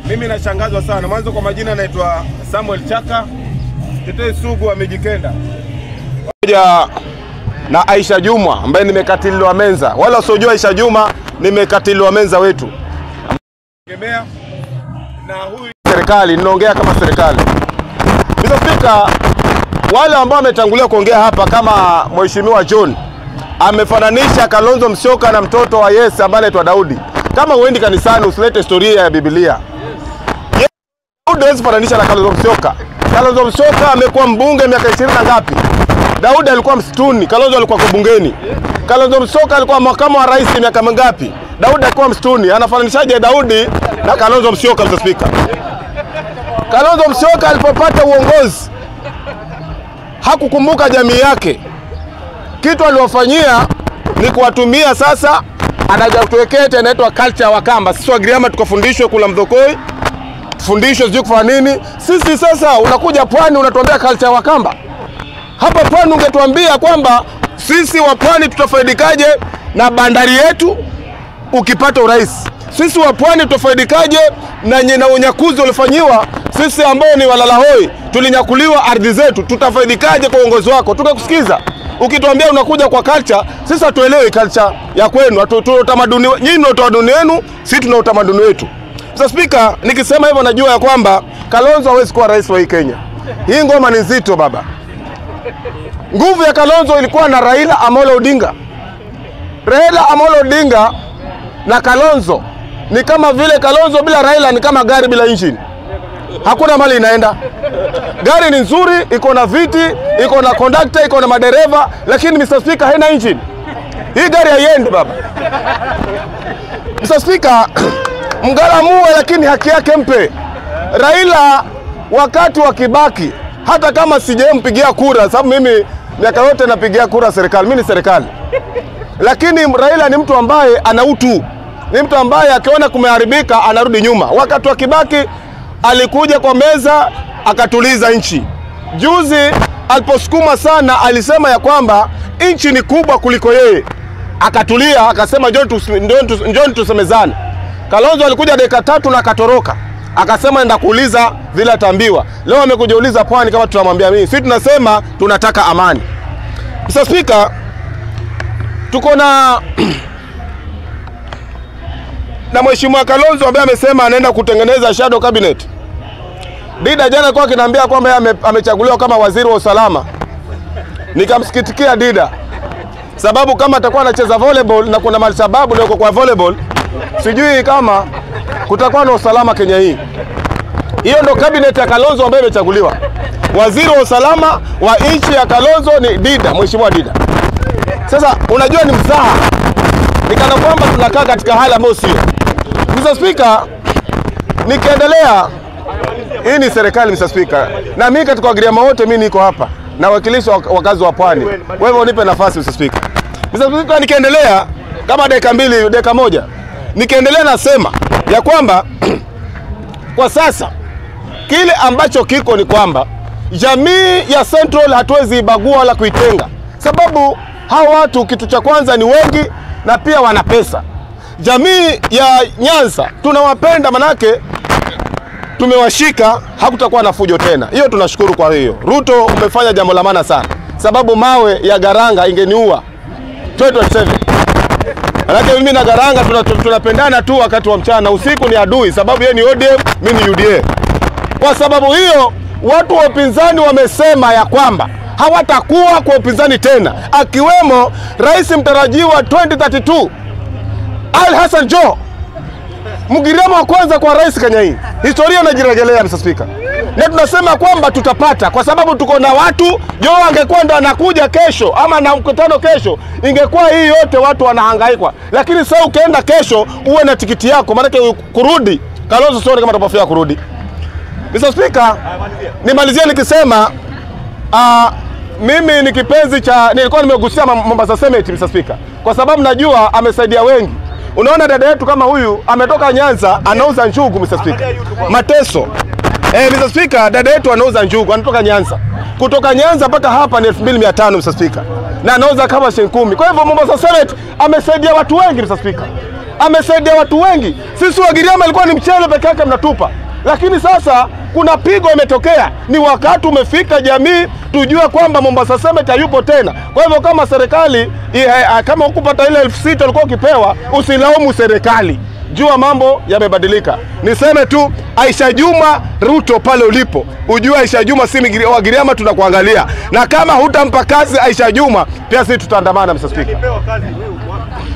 Mimi nashangazwa sana. Mwanzo kwa majina naitwa Samuel Chaka, tetei sugu wa Mijikenda, pamoja na Aisha Juma ambaye nimekatiliwa menza. Wala wasiojua Aisha Juma nimekatiliwa menza wetu Gemea. na huyu serikali, ninaongea kama serikali. Mr. Speaker, wale ambao wametangulia kuongea hapa kama Mheshimiwa John amefananisha Kalonzo Musyoka na mtoto wa Yese ambaye anaitwa Daudi. Kama uendi kanisani usilete historia ya Biblia. Ye- Daudi hawezi fananisha na Kalonzo Musyoka. Kalonzo Musyoka amekuwa mbunge miaka ishirini na ngapi? Daudi alikuwa msituni, Kalonzo alikuwa kwa bungeni. Kalonzo Musyoka alikuwa makamu wa rais miaka mingapi? Daudi alikuwa msituni. Anafananishaje Daudi na Kalonzo Musyoka, Mr. Speaker? Kalonzo Musyoka alipopata uongozi hakukumbuka jamii yake. Kitu aliwafanyia ni kuwatumia sasa, anaja kutuwekea eti inaitwa culture ya Wakamba. Sisi Wagiriama tukafundishwe kula mdhokoi, tufundishwe sijui kufanya nini. Sisi sasa unakuja pwani unatuambia culture ya Wakamba. Hapa pwani ungetuambia kwamba sisi wa pwani tutafaidikaje na bandari yetu ukipata urais. Sisi wa pwani tutafaidikaje na, nye- na unyakuzi uliofanyiwa sisi ambao ni walalahoi, tulinyakuliwa ardhi zetu, tutafaidikaje kwa uongozi wako? Tukakusikiza ukituambia unakuja kwa culture, sisi hatuelewi culture ya kwenu, hatu- tuna utamaduni, nyinyi mna utamaduni wenu, sisi tuna utamaduni wetu. Sasa Spika, nikisema hivyo najua ya kwamba Kalonzo hawezi kuwa rais wa hii Kenya. Hii ngoma ni nzito baba. Nguvu ya Kalonzo ilikuwa na Raila Amolo Odinga. Raila Amolo Odinga na Kalonzo ni kama vile Kalonzo bila Raila ni kama gari bila engine, hakuna mali inaenda. Gari ni nzuri, iko na viti, iko na kondakta, iko na madereva, lakini Mr. Speaker haina engine. Hii gari haiendi baba. Mr. Speaker, mgalamue, lakini haki yake mpe. Raila wakati wa Kibaki, hata kama sijampigia kura, sababu mimi miaka yote napigia kura serikali, mimi ni serikali lakini Raila ni mtu ambaye ana utu, ni mtu ambaye akiona kumeharibika anarudi nyuma. Wakati wa Kibaki alikuja kwa meza akatuliza nchi. Juzi aliposukuma sana, alisema ya kwamba nchi ni kubwa kuliko yeye, akatulia akasema njoni tus- njoni tus- njoni tusemezane. Kalonzo alikuja dakika tatu na akatoroka, akasema enda kuuliza vile ataambiwa. Leo amekuja uliza pwani kama tunamwambia mimi. Sisi tunasema tunataka amani. Mr. Speaker, tuko na na mheshimiwa Kalonzo ambaye amesema anaenda kutengeneza shadow cabinet. Dida jana alikuwa akiniambia kwamba yeye ame- amechaguliwa kama waziri wa usalama, nikamsikitikia Dida sababu kama atakuwa anacheza volleyball na kuna mali sababu leo kwa volleyball, sijui kama kutakuwa na usalama Kenya hii. Hiyo ndo cabinet ya Kalonzo ambayo imechaguliwa. Waziri wa usalama wa nchi ya Kalonzo ni Dida, mheshimiwa Dida. Sasa unajua ni mzaha, ni kana kwamba tunakaa katika hali ambayo sio. Mr. Speaker, nikiendelea, hii ni serikali Mr. Speaker, na mimi katika wagiriama wote mimi niko hapa na wakilishi wa wakazi wa pwani. Wewe unipe nafasi Mr. Speaker. Mr. Speaker, nikiendelea kama dakika mbili, dakika moja, nikiendelea nasema ya kwamba kwa sasa kile ambacho kiko ni kwamba jamii ya Central hatuwezi ibagua wala kuitenga, sababu hawa watu kitu cha kwanza ni wengi na pia wana pesa. Jamii ya Nyanza tunawapenda, manake tumewashika, hakutakuwa na fujo tena. Hiyo tunashukuru. Kwa hiyo Ruto, umefanya jambo la maana sana, sababu mawe ya Garanga ingeniua 2027 Manake mimi na Garanga tuna- tunapendana tu wakati wa mchana, usiku ni adui, sababu yeye ni ODM, mimi ni UDA. Kwa sababu hiyo watu wa upinzani wamesema ya kwamba hawatakuwa kwa upinzani tena, akiwemo rais mtarajiwa 2032 Ali Hassan Joho, Mgiriama wa kwanza kwa rais Kenya hii. Historia inajirejelea Mr. Speaker, na tunasema kwamba tutapata, kwa sababu tuko na watu. Joho angekuwa ndo anakuja kesho ama na mkutano kesho, ingekuwa hii yote watu wanahangaikwa, lakini sasa ukienda kesho uwe na tikiti yako, maanake kurudi Kalonzo sioni kama atapofia kurudi. Mr. Speaker, nimalizie nikisema uh, mimi ni kipenzi cha nilikuwa nimegusia Mam- Mombasa Summit Mr. Speaker, kwa sababu najua amesaidia wengi. Unaona dada yetu kama huyu ametoka Nyanza anauza njugu Mr. Speaker. Mateso. Eh, Mr. Speaker, dada yetu anauza njugu, anatoka Nyanza. Kutoka Nyanza mpaka hapa ni 2500 Mr. Speaker. Na anauza kama shilingi kumi. Kwa hivyo Mombasa Summit amesaidia watu wengi Mr. Speaker. amesaidia watu wengi. Sisi Wagiriama ilikuwa ni mchele peke yake mnatupa, lakini sasa kuna pigo imetokea. Ni wakati umefika, jamii tujue kwamba Mombasa Cement hayupo tena. Kwa hivyo kama serikali i- kama hukupata ile elfu sita ulikuwa ukipewa, usilaumu serikali jua mambo yamebadilika. Niseme tu Aisha Juma Ruto, pale ulipo ujue Aisha Juma si Migiri- Wagiriama tunakuangalia, na kama hutampa kazi Aisha Juma, pia sisi tutaandamana, Mr. Speaker.